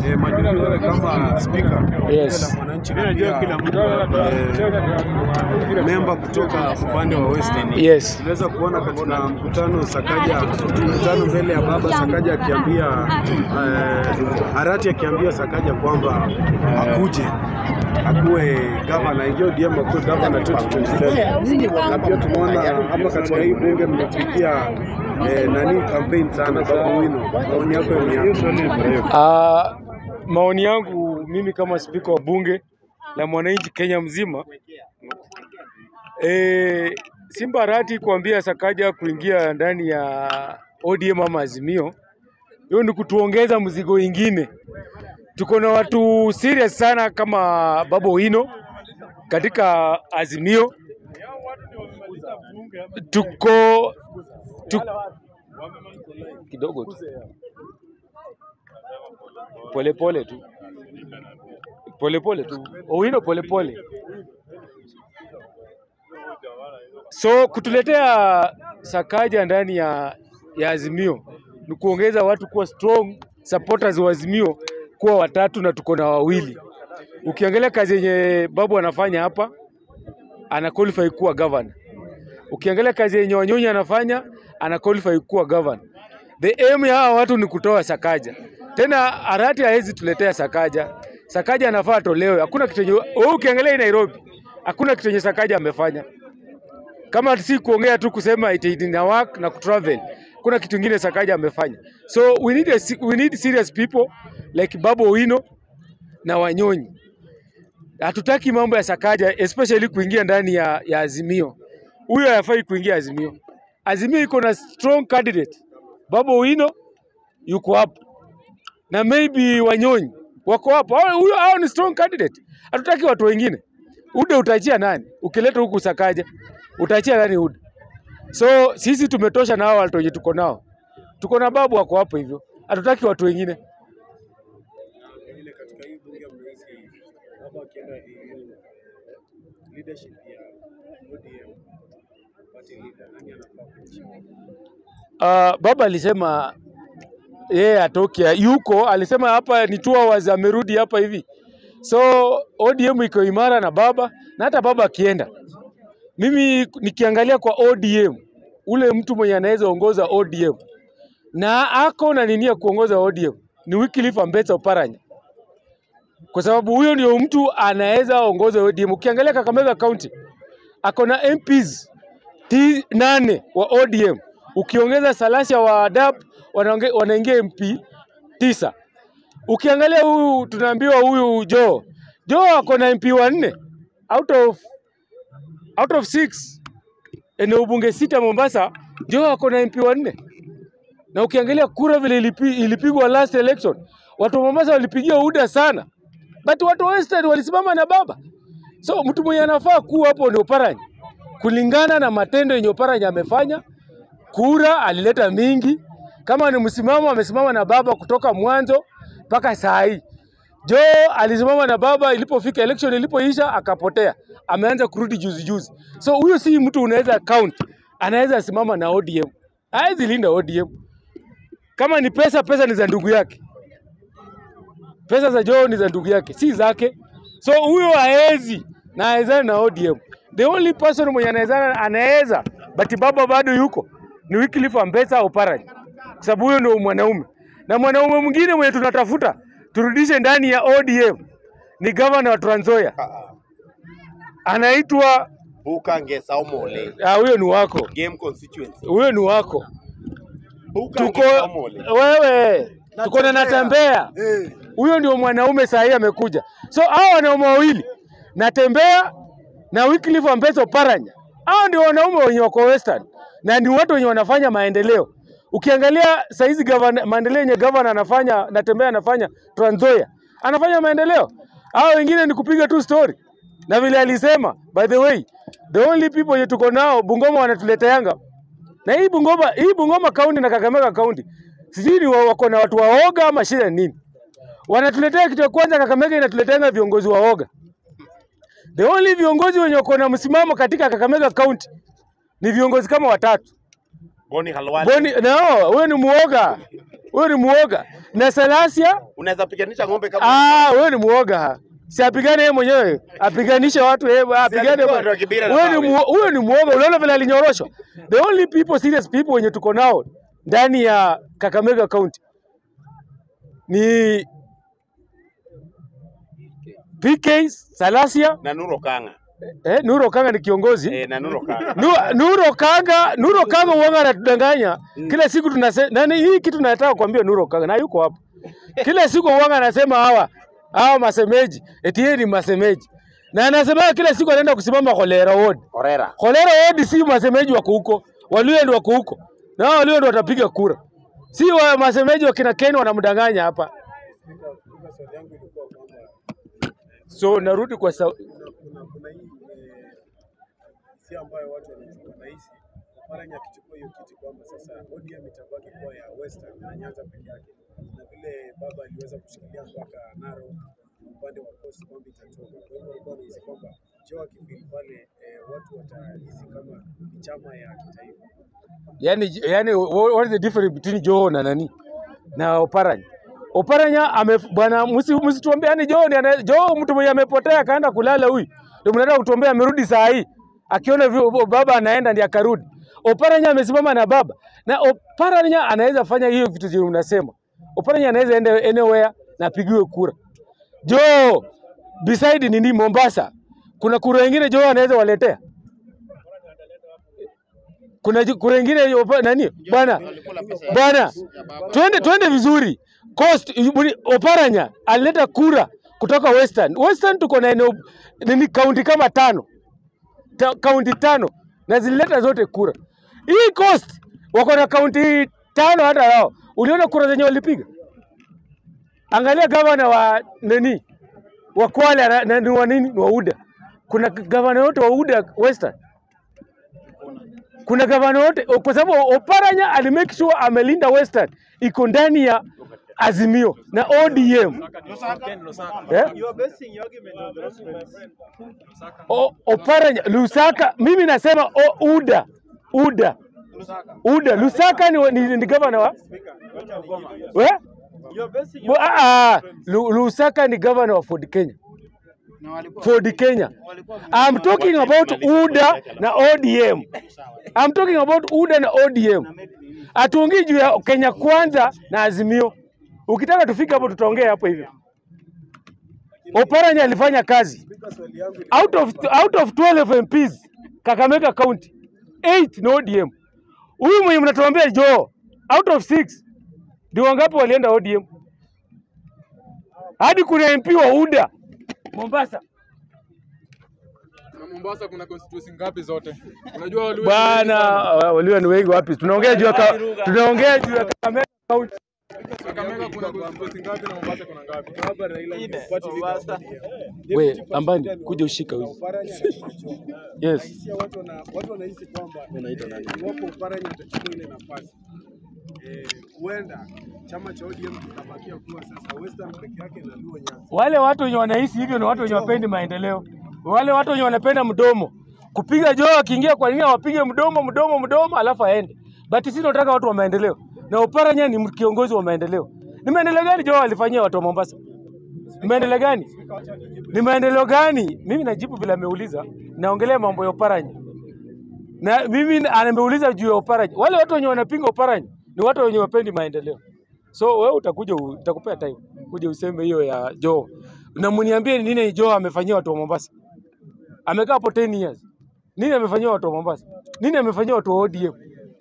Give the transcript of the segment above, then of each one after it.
eh, majukumu wewe kama speaker Yes. la mwananchi na pia eh, memba kutoka upande wa Western. Yes. Tunaweza kuona katika mkutano Sakaja, mkutano mbele ya baba Sakaja akiambia eh, Arati akiambia Sakaja kwamba akuje akuwe gavana, ingie ODM akuwe gavana 2027 na pia tumeona hapa katika hii bunge mmepigia eh, nani campaign sana Babu Wino, maoni yako ni yapi? Ah, maoni yangu mimi kama spika wa bunge la mwananchi Kenya mzima e, Simba Arati kuambia Sakaja kuingia ndani ya ODM ama Azimio, hiyo ni kutuongeza mzigo ingine. Tuko na watu serious sana kama Babu Wino katika Azimio, tuko tu, kidogo tu polepole tu polepole tu Owino polepole. So kutuletea Sakaja ndani ya, ya Azimio ni kuongeza watu kuwa strong supporters wa Azimio kuwa watatu na tuko na wawili. Ukiangalia kazi yenye Babu anafanya hapa, ana qualify kuwa governor. Ukiangalia kazi yenye Wanyonyi anafanya, ana qualify kuwa governor. The aim ya hawa watu ni kutoa Sakaja. Tena Arati hawezi tuletea Sakaja. Sakaja anafaa atolewe. Hakuna kitu yenye wewe ukiangalia hii Nairobi, hakuna kitu yenye Sakaja amefanya. Kama si kuongea tu kusema it ina work na kutravel. Kuna kitu kingine Sakaja amefanya. So we need a, se- we need serious people like Babu Owino na Wanyonyi. Hatutaki mambo ya Sakaja especially kuingia ndani ya, ya Azimio. Huyo hafai kuingia Azimio. Azimio iko na strong candidate. Babu Owino yuko hapo na maybe Wanyonyi wako hapo. Hao- Huyo hao ni strong candidate. Hatutaki watu wengine. Ude utaachia nani? Ukileta huku Sakaja utaachia nani Ude? So sisi tumetosha na hao watu wenye tuko nao. Tuko na babu wako hapo hivyo. Hatutaki watu wengine. Ile katika hii bunge mnahisi baba akienda hiyo leadership ya ODM party leader, nani anafaa kuishi? Uh, baba alisema yeye atoke yuko, alisema hapa ni two hours amerudi hapa hivi, so ODM iko imara na baba, na hata baba akienda, mimi nikiangalia kwa ODM, ule mtu mwenye anaweza ongoza ODM na ako na nini ya kuongoza ODM ni Wycliffe Ambetsa Oparanya, kwa sababu huyo ndio mtu anaweza ongoza ODM. Ukiangalia Kakamega County ako na MPs ti nane wa ODM ukiongeza Salasia wa DAP wanaonge- wanaingia MP tisa. Ukiangalia huyu tunaambiwa huyu Joe Joe ako na MP wanne out of out of six eneo bunge sita Mombasa, Joe ako na MP wanne na ukiangalia kura vile ilipi, ilipigwa last election, watu wa Mombasa walipigia UDA sana, but watu wa Western walisimama na baba. So mtu mwenye anafaa kuwa hapo ni Oparanya, kulingana na matendo yenye Oparanya amefanya. Kura alileta mingi, kama ni msimamo amesimama na baba kutoka mwanzo mpaka saa hii. Joe alisimama na baba ilipofika election ilipoisha akapotea, ameanza kurudi juzi juzi. So huyo si mtu unaweza count, anaweza simama na ODM, hawezi linda ODM. Kama ni pesa, pesa ni za ndugu yake, pesa za Joe ni za ndugu yake, si zake. So huyo haezi na haezani na ODM. The only person mwenye anaweza anaweza but baba bado yuko ni Wycliffe Ambetsa Oparanya, kwa sababu huyo ndio mwanaume, na mwanaume mwingine mwenye tunatafuta turudishe ndani ya ODM ni gavana wa Trans Nzoia, anaitwa Bukange Saumole ah, huyo ni wako, game constituency huyo ni wako. Bukange Tuko Saumole wewe, tuko na Natembea, huyo ndio mwanaume saa hii amekuja. So hao wanaume wawili Natembea na Wycliffe Ambetsa Oparanya, hao ndio wanaume wenye wako Western na ni watu wenye wanafanya maendeleo. Ukiangalia saizi gavana, maendeleo yenye gavana anafanya, Natembea anafanya Trans Nzoia, anafanya maendeleo. Hao wengine ni kupiga tu story, na vile alisema, by the way, the only people yenye tuko nao Bungoma wanatuleteanga na hii Bungoma, hii Bungoma kaunti na Kakamega kaunti sijui ni wa- wako na watu waoga ama shida ni nini? Wanatuletea kitu ya kwanza, Kakamega inatuleteanga viongozi waoga. The only viongozi wenye wako na msimamo katika Kakamega kaunti ni viongozi kama watatu. Boni Halwale Boni, no, huyo ni muoga, huyo ni muoga. na Salasia Unaweza piganisha ng'ombe kama Ah, wewe ni muoga. Si apigane yeye mwenyewe, apiganishe watu yeye, apigane. alikuwa watu wa Kibira na Wewe ni mawe. muo- wewe ni muoga. Unaona vile alinyoroshwa. The only people serious people wenye tuko nao ndani ya Kakamega County ni PK Salasia, na Nuro Kanga. eh, Nuro Kanga ni kiongozi. Eh, na Nuro Kanga. Nu- Nuro Kanga, Nuro Kanga uanga anatudanganya. Kila siku tunasema nani hii kitu nataka kuambia Nuro Kanga na yuko hapa. Kila siku uanga anasema hawa hawa masemeji, eti yeye ni masemeji. Na anasema kila siku anaenda kusimama Kolera Ward. Orera. Kolera Ward si masemeji wako huko, Waluya ndio wako huko. Na hao Waluya ndio watapiga kura. Si wa masemeji wa kina Ken wanamdanganya hapa. Spika, spika, swali yangu ilikuwa kwamba So narudi kwa sa... kuna kuna kuna hii eh, hisia ambayo watu wana- wanahisi Oparanya akichukua hiyo kiti kwamba sasa ODM itabaki kuwa ya Western na Nyanza peke yake, na vile baba aliweza kushikilia mpaka Narok upande wa Coast kwamba itatoka. Kwa hivyo walikuwa wanahisi kwamba Joe akifika pale eh, watu watahisi kama ni chama ya kitaifa. yani, yani wha- what is the difference between Joho na nani na Oparanya? Oparanya ame bwana, msi msituambie yani Joho ni ana- Joho mtu mwenye amepotea akaenda kulala huyu, ndio mnaenda kutuambia amerudi saa hii akiona vi- baba anaenda ndiye akarudi. Oparanya amesimama na baba na Oparanya anaweza fanya hiyo vitu zenye mnasema. Oparanya anaweza enda anywhere na apigiwe kura. Joho beside nini Mombasa, kuna kura ingine Joho anaweza waletea kuna ju- kura ingine hiyo pa- nani bwana bwana, twende twende vizuri. Coast Ibuni- Oparanya alileta kura kutoka Western. Western tuko na eneo nini kaunti kama tano Ta, kaunti tano na zilileta zote kura. Hii Coast wako na kaunti tano hata wao. Uliona kura zenye walipiga? Angalia gavana wa nini wa Kwale na- na ni wa nini ni wa UDA. Kuna gavana wote wa UDA Western kuna gavana wote kwa sababu Oparanya alimake sure amelinda Western iko ndani ya Azimio na ODM. Yeah? O, Oparanya Lusaka, mimi nasema o, UDA UDA UDA Lusaka ni, ni, ni gavana wa we? Bo- ah, ah, Lu- Lusaka ni gavana wa Ford Kenya. Ford Kenya. I'm talking about UDA na ODM. I'm talking about UDA na ODM. Hatuongei juu ya Kenya kwanza na Azimio. Ukitaka tufike hapo tutaongea hapo hivyo. Oparanya alifanya kazi Spika, swali yangu out of, out of 12 MPs Kakamega County 8 ni ODM. Huyu mwenye mnatuambia Joe out of 6 ndio wangapi walienda ODM? Hadi kuna MP wa UDA Mombasa. Na Mombasa kuna constituency ngapi zote? Unajua Waluhya ni wengi Bwana sana. walio ni wengi wapi? Tunaongea juu ya ka, tunaongea juu ya Kakamega County. Kakamega kuna constituency ngapi na Mombasa kuna ngapi? baba Raila party leader We ambani kuja ushika huyu. Oparanya na Joe. Yes. Hisia watu wana watu wanahisi kwamba eh, iwapo Oparanya atachukua ile nafasi eh, huenda chama cha ODM kitabakia kuwa sasa Western peke yake na Luo Nyanza. Wale watu wenye wanahisi hivyo ni watu wenye wapendi maendeleo. Wale watu wenye wanapenda mdomo. Kupiga joo akiingia kwa nini awapige mdomo mdomo mdomo alafu aende. But sisi tunataka watu wa maendeleo. Na Oparanya ni kiongozi wa maendeleo. Ni maendeleo gani joo alifanyia watu wa Mombasa? Ni maendeleo gani? Ni maendeleo gani? Mimi najibu vile ameuliza. Naongelea mambo ya Oparanya. Na mimi ameuliza juu ya Oparanya. Wale watu wenye wanapinga Oparanya ni watu wenye wapendi maendeleo. So wewe utakuja u- utakupea time kuja useme hiyo ya Joe. Na mniambie ni nini Joe amefanyia watu wa Mombasa. Amekaa hapo 10 years. Nini amefanyia watu wa Mombasa? Nini amefanyia watu wa ODM?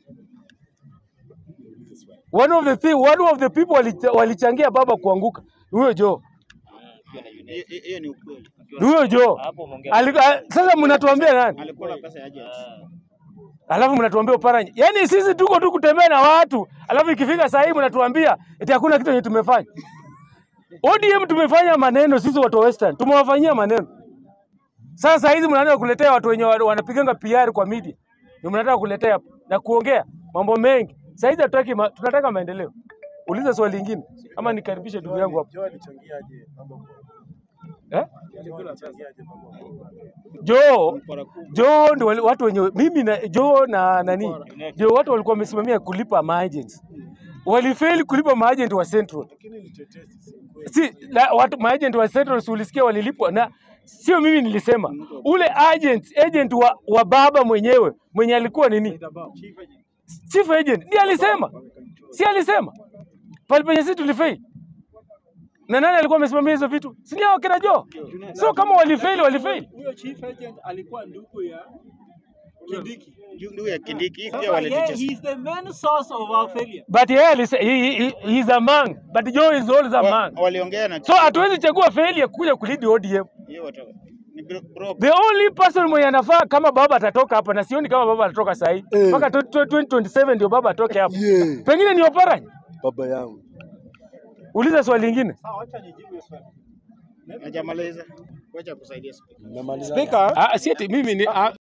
One of the thing, one of the people walicha- walichangia baba kuanguka. Ni Huyo Joe. hiyo ni ukweli. Ni Huyo Joe. Alika- Sasa mnatuambia nani? Alikula pesa ya agents. Alafu mnatuambia Oparanya. Yaani sisi tuko tu kutembea na watu, alafu ikifika saa hii mnatuambia eti hakuna kitu yenye tumefanya. ODM tumefanya maneno sisi watu wa Western, tumewafanyia maneno. Sasa saa hizi mnaanza kuletea watu wenye wa- wanapiganga PR kwa media. Ndio mnataka kuletea hapa na kuongea mambo mengi. Saa hizi hatutaki ma, tunataka maendeleo. Uliza swali lingine ama nikaribishe ndugu yangu hapo. Joe alichangiaje baba kwa Eh? Joe alichangiaje baba kwa Joe Joe ndio wale- watu wenye mimi na Joe na nani ndio watu walikuwa wamesimamia kulipa maagents. walifeli kulipa maagent wa Central. Lakini ni tetesi, si kweli. Si la, watu maagent wa Central si ulisikia walilipwa na sio mimi nilisema. Ule agent agent wa, wa baba mwenyewe mwenye alikuwa nini? Chief agent ndiye alisema. Si alisema. Pale penye sisi tulifeli. Na nani alikuwa amesimamia hizo vitu? Si ni hao kina Joe? So kama walifeli walifeli. Huyo chief agent alikuwa ndugu ya Kindiki. Ndugu ya Kindiki hii pia Sasa yeye, he walitucheza. is the main source of our failure. But yeye alise- he, he, he is a man, but Joe is always a Wa- man. Waliongea na So hatuwezi chagua failure kuja kulidi ODM. hiyo watu ni bro. bro- The only person mwenye anafaa kama baba atatoka hapa, na sioni kama baba atatoka saa hii Eh. mpaka 2027 ndio baba atoke hapa. Yeah. Pengine ni Oparanya. Baba yangu. Uliza swali lingine. Sawa, acha nijibu hiyo swali. Hajamaliza. Wacha kusaidia speaker. Namaliza. Speaker, Ah, si ati mimi ni ah,